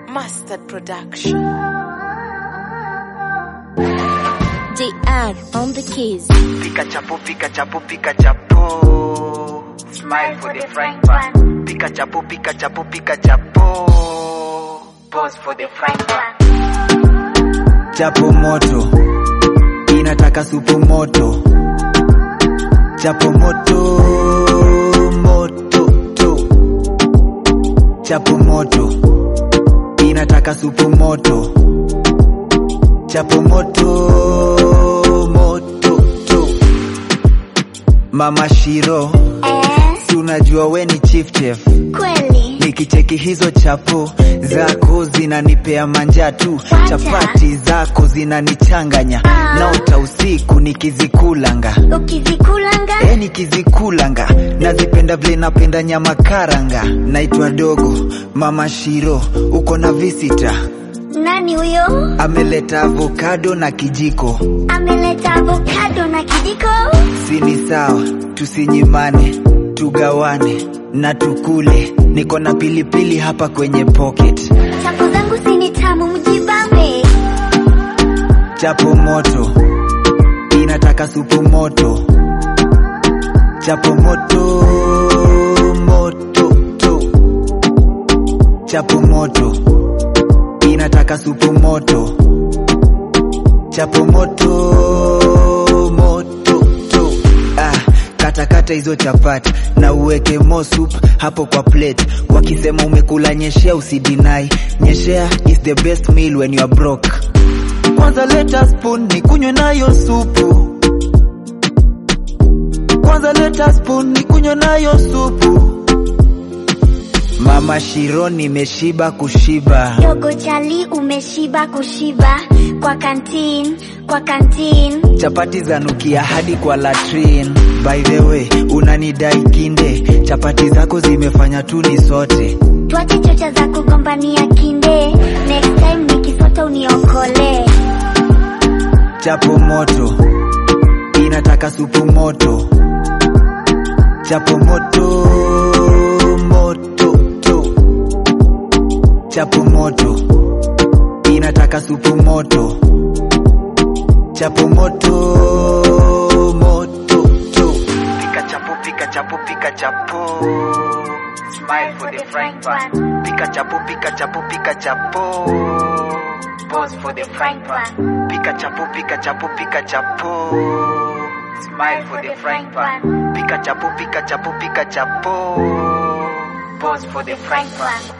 Mustard Production. JR on the keys. Pika chapo, pika chapo, pika chapo. Smile for the frying pan. Pika chapo, pika chapo, pika chapo. Pause for the frying pan. Chapo moto, inataka supu moto. Chapo moto, moto, to. Chapo moto, inataka supu moto. Chapo moto, moto, to. Mama Shiro, Eh, si unajua we ni chief chef. kweli. Nikicheki hizo chapo zako zinanipea manja tu, Wacha. chapati zako zinanichanganya, Ah. naota usiku nikizikulanga Ukizikulanga e, nikizikulanga nazipenda vile napenda nyama karanga. Naitwa Dogo Mama Shiro, uko na visita, nani huyo? ameleta avokado na kijiko. Ameleta avocado na kijiko. Si ni sawa, tusinyimane, tugawane na tukule. Niko na pilipili hapa kwenye pocket. Chapo zangu si ni tamu, mjibambe. Chapo moto inataka supu moto. Chapo moto moto to. Chapo moto inataka supu moto. Chapo moto moto to. Ah, kata kata hizo chapati na uweke mo soup hapo kwa plate. Wakisema umekula nyeshea, usidinai. Nyeshea is the best meal when you are broke. Kwanza leta spoon ni kunywe nayo supu. Kwanza leta spoon ni kunywe nayo supu. Mama Shiro nimeshiba kushiba. Dogo chali umeshiba kushiba kwa kantin, kwa kantin. Chapati zanukia hadi kwa latrin. By the way, unanidai kinde. Chapati zako zimefanya tu ni sote. Tuache chocha za kugombania kinde. Next time nikisota uniokole. Chapo moto inataka supu moto. Chapo moto moto to. Chapo moto inataka supu moto. Chapo moto moto to. Pika chapo pika chapo pika chapo. Smile for the frying pan. Pika chapo pika chapo pika chapo. Pause for the frying pan. Pika chapo pika chapo pika chapo. Smile for the frying pan. Pika chapo pika chapo pika chapo. Pause for the frying pan.